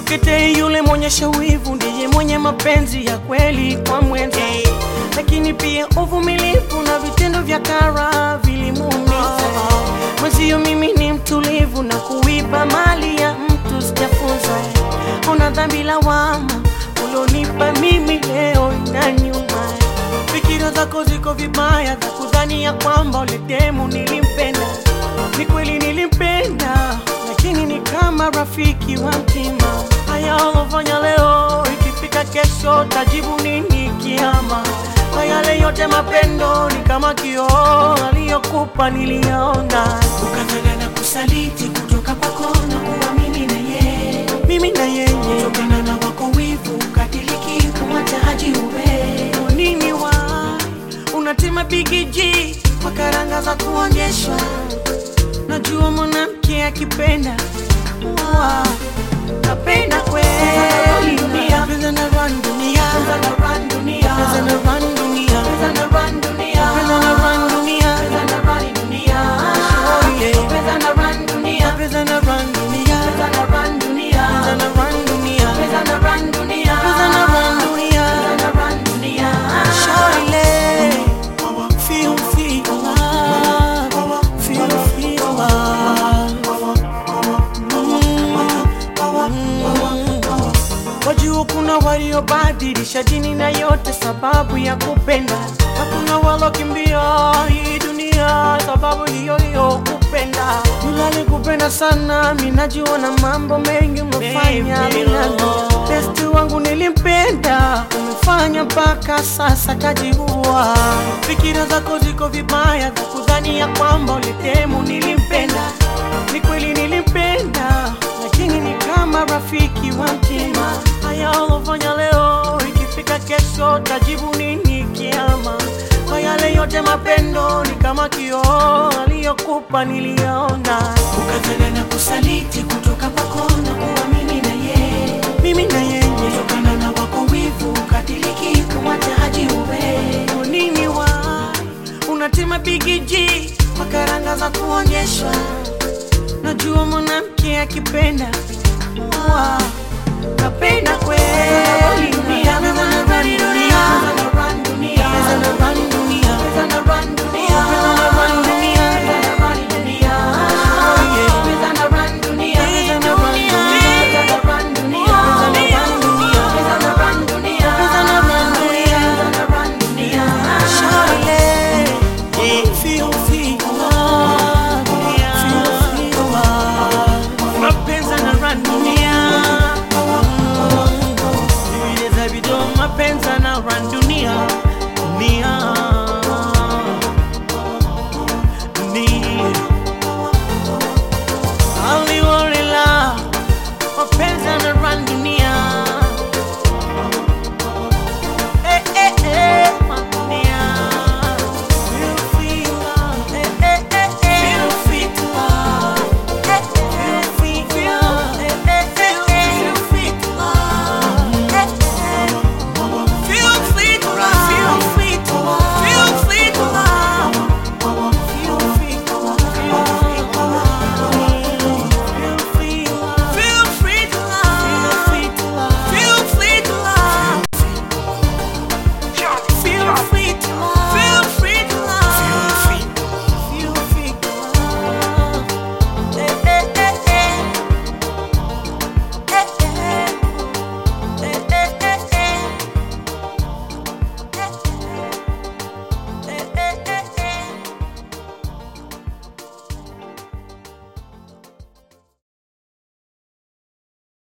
Mkete yule mwenyesha wivu ndiye mwenye mapenzi ya kweli kwa mwenza, lakini pia uvumilivu na vitendo vya kara vilimuumiza mwenzio. Mimi ni mtulivu na kuiba mali ya mtu sijafunza. Una dhambi lawama ulionipa mimi leo na nyuma. Fikira zako ziko vibaya za kudhani ya kwamba ule demu nilimpenda. Ni kweli nilimpenda, lakini ni kama rafiki wa mtima. Haya ulofanya leo, ikifika kesho tajibu nini kiama? Kwa yale yote mapendo ni kama kioo, aliyokupa niliyaona. ukafanya na kusaliti kutoka kwako na kuamini na yeye Mimi na yeye kutokana na wako wivu ukatiliki kumwacha haji uwe Kwa nini wa unatema bigiji kwa karanga za kuonyeshwa? Najua mwanamke akipenda wa napenda kweli dunia, pesa na run dunia, Pesa na run dunia pesa na run dunia, Pesa na run dunia pesa na run dunia, Pesa na run dunia Oh, yeah. Pesa na run dunia pesa na run dunia, Pesa na run dunia pesa na run dunia, Pesa na run dunia pesa na run dunia. Pesa na run dunia Shawty, feel feel love, feel feel love. Wajua kuna waliobadilisha dini na yote sababu ya kupenda, na kuna walokimbia hii dunia sababu hiyo hiyo kupenda. Yule alikupenda sana, mimi najua na mambo mengi umefanya minano. Besti wangu nilimpenda, umefanya mpaka sasa kajiua. Fikira zako ziko vibaya za kudhani ya kwamba ulitemu nilimpenda. Ni kweli nilimpenda, lakini ni kama rafiki wa mtima. Haya ulofanya leo, ikifika kesho tajibu nini kiama? Kwa yale yote mapendo ni kama kioo, aliyokupa niliyaona. ukafanya na kusaliti kutoka kwako na kuamini na yeye Mimi na yeye kutokana na wako wivu ukatiliki kumwacha haji uwe Kwa nini wa unatema bigiji kwa karanga za kuonyeshwa? Najua mwanamke akipenda wa napenda kweli dunia, pesa na run dunia, Pesa na run dunia pesa na run dunia.